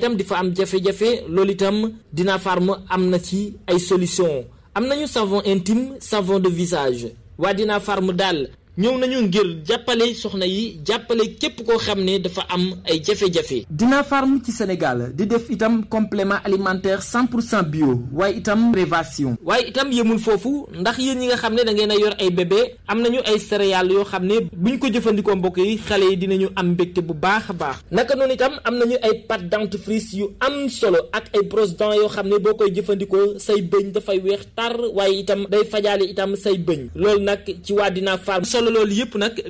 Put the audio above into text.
itam di fa am jafe-jafe loolu itam Dina Farm am na ci ay solution am nañu savon intime savon de visage waa Dina Farm daal ñëw nañu ngir jàppale soxna yi jàppale képp koo xam ne dafa am ay jafe-jafe. Dina Farm ci Sénégal di def itam complément alimentaire 100 pour cent bio waaye itam prévention. waaye itam yemul foofu ndax yéen ñi nga xam ne da ngeen a yor ay bébé am nañu ay céréales yoo xam ne buñ ko jëfandikoo mbokk yi xale yi dinañu am mbégte bu baax a baax. naka noonu itam am nañu ay pâte dentifrice yu am solo ak ay brosse dents yoo xam ne boo koy jëfandikoo say bëñ dafay weex tar waaye itam day fajaale itam say bëñ loolu nag ci waa Dina Farm solo loolu yëpp nag